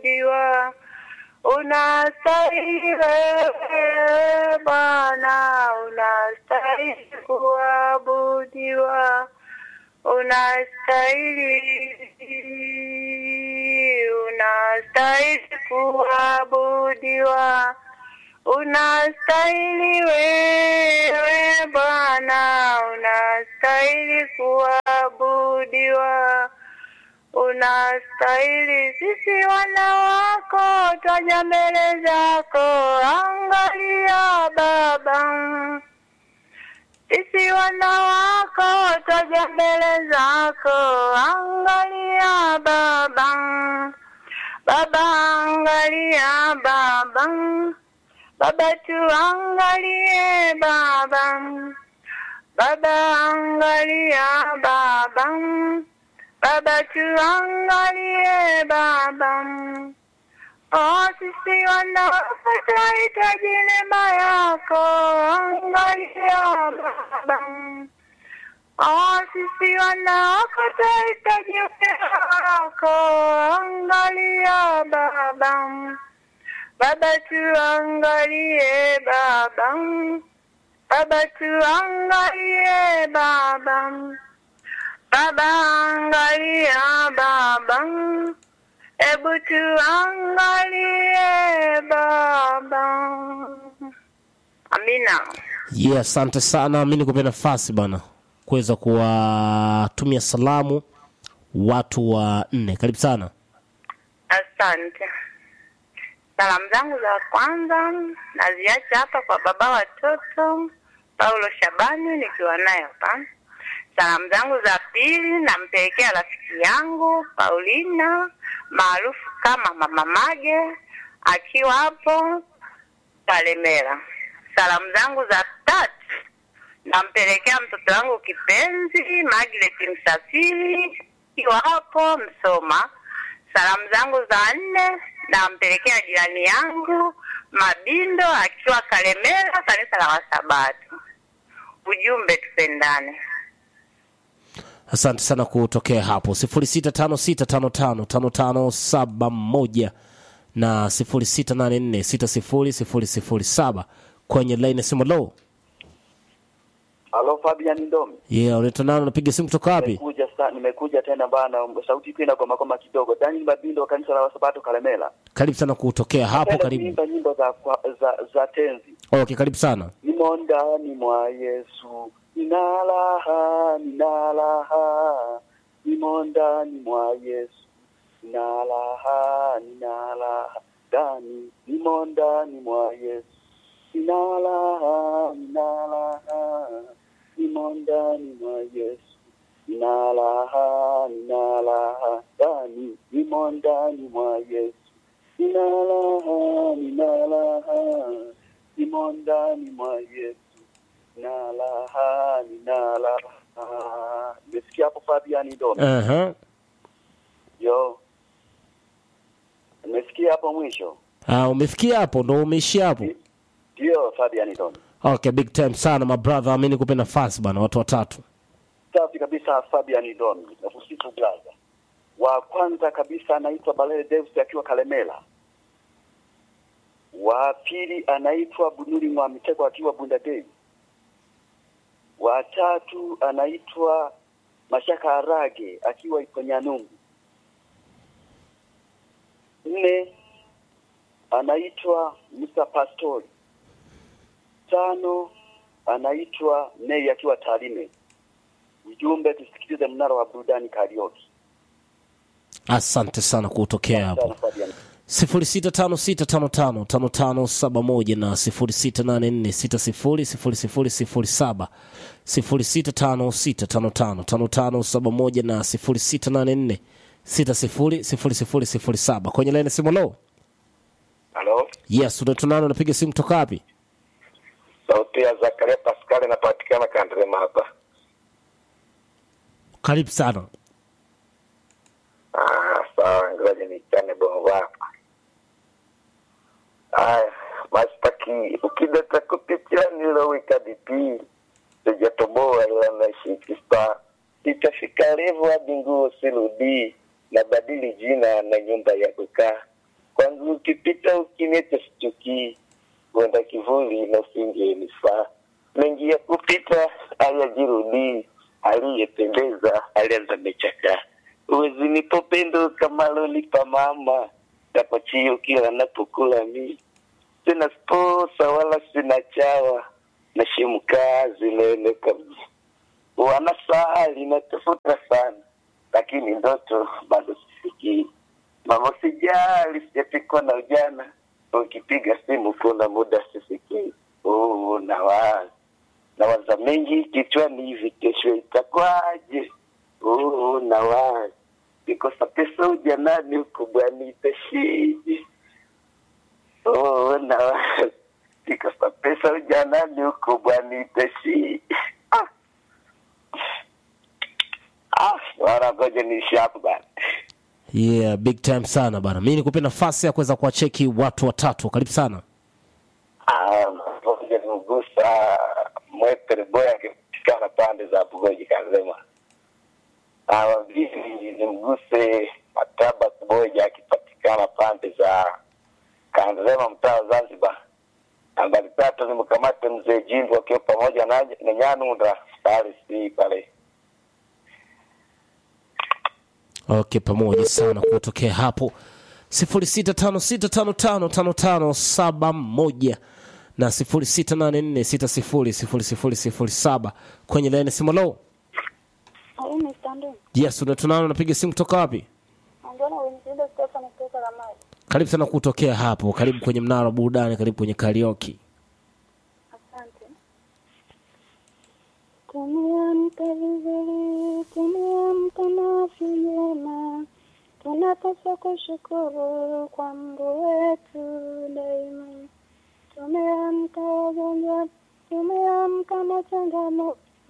kuabudiwa, unastahili wewe Bwana, unastahili kuabudiwa, unastahili, unastahili kuabudiwa, unastahili wewe Bwana, unastahili kuabudiwa, unastahili. Sisi wana wako twaja mbele zako, angalia Baba. Sisi wana wako twaja mbele zako, angalia Baba. Baba, angalia Baba. Baba, tuangalie Baba. Baba, angalia Baba. Baba, tuangalie Baba. Oh, sisi wanawake tunahitaji neema yako, angalia Baba. Oh, sisi wanawake tunahitaji neema yako, angalia Baba. Baba, tuangalie Baba. Baba, tuangalie Baba. Baba, angalia Baba. Ebu tuangalie Baba. Amina. Yeah, asante sana. Mi nikupe nafasi bana kuweza kuwatumia salamu watu wa nne. Karibu sana. Asante. Salamu zangu za kwanza naziacha hapa kwa baba watoto Paulo Shabani, nikiwa naye hapa. Salamu zangu za pili nampelekea rafiki yangu Paulina maarufu kama Mama Mage akiwa hapo Kalemera. Salamu zangu za tatu nampelekea mtoto wangu kipenzi Margaret Msafiri akiwa hapo Msoma. Salamu zangu za nne nampelekea jirani yangu Mabindo akiwa Kalemera, kanisa la Wasabato. Ujumbe tupendane. Asante sana kutokea hapo sifuri sita tano sita tano tano tano tano saba moja na sifuri sita nane nne sita sifuri sifuri sifuri saba kwenye laini ya simu. Lo, Halo Fabian Ndomi. yeah, unaitwa nani? Unapiga simu kutoka wapi? Nimekuja sa, nimekuja tena bana, sauti ikiwa inagoma goma kidogo. Daniel Mabindo wa kanisa la Wasabato Kalemela. Karibu sana kutokea hapo. Napenda Karibu. kuimba nyimbo za, kwa- za za tenzi. Okay, karibu sana. Nimo ndani mwa Yesu, nina raha, nina raha. Nimo ndani mwa Yesu, nina raha, nina raha. Ndani, nimo ndani mwa Yesu, nina raha, nina raha. Nimo ndani mwa Yesu, nina raha, nina raha. Ndani, nimo ndani mwa Yesu, nina raha, nina raha nimo ndani mwa Yesu na raha nina raha. Nimesikia hapo Fabian Dome. Aha. Yo. Nimesikia hapo mwisho. Ah, umefikia hapo ndo umeishia hapo. Ndio Fabian Dome. Okay, big time sana my brother. Mi nikupe nafasi bana, watu watatu. Safi kabisa Fabian Dome. Nakusifu blaza. Wa kwanza kabisa anaitwa Balele Deus akiwa Kalemela. Wa pili anaitwa Bunuri mwa Mitego akiwa Bundadei. Wa tatu anaitwa Mashaka Arage akiwa Iponyanungu. Nne anaitwa Musa Pastori. Tano anaitwa Nei akiwa Tarime. Ujumbe tusikilize mnara wa burudani karaoke. Asante sana kutokea hapo. Sana Fabian. sifuri sita tano sita tano tano tano tano saba moja na sifuri sita nane nne sita sifuri sifuri sifuri sifuri saba sifuri sita tano sita tano tano tano tano saba moja na sifuri sita nane nne sita sifuri sifuri sifuri sifuri saba kwenye laini ya simu. Lo, Halo, yes, unatunano unapiga simu kutoka wapi? sauti ya Zakaria Pascal inapatikana Kandrema hapa. Karibu sana. Ah, sawa, ngoja nichane bongo hapa. Aya, mastaki ukidata kupitia niloweka DP sijatoboa ila nashikista itafika revu hadi nguo sirudi na badili jina na nyumba ya kukaa kwanza ukipita ukiniacha sichukii kwenda kivuli na usingenifaa mengi ya kupita hayajirudii aliyependeza alianza mechakaa uwezi nipopendo kama lolipa mama tapochio kila napokula mi sina sposa wala sina chawa nashimu kazi naeleka mji wanasali natafuta sana lakini ndoto bado sifikii mama sijali sijapikwa na ujana ukipiga simu kuna muda sisikii oh, nawaza nawaza mengi kichwani hivi kesho itakwaje oh, nawaza kikosa pesa ujanani huku bwani itashije oh, nawaza kikosa pesa ujanani huku bwani itashije ah. ah, wana ngoja niishi hapo bana yeah big time sana bana mi nikupe nafasi ya kuweza kuwacheki watu watatu karibu sana Ah, ngoja nimgusa mwepere boya akipatikana pande za Bugoji Kanzema. Ah, wa pili nimguse Mataba Kuboja akipatikana pande za Kanzema mtaa wa Zanzibar. Nambari tatu nimkamate mzee Jimbo akiwa pamoja na, na Nyanunda Starisi pale. okay pamoja sana kutokea hapo 0656555571 na 0684600007 kwenye laini simu lo Au mistando. yes unatunana unapiga simu kutoka wapi Angiona Winfrida Stefan kutoka Ramadi. karibu sana kutokea hapo karibu kwenye mnara wa burudani karibu kwenye karaoke Asante. Tumeamka vizuri, tumeamka na afya njema. Tunapaswa kushukuru kwa Mungu wetu daima. Tumeamka wagonjwa, tumeamka na changamoto,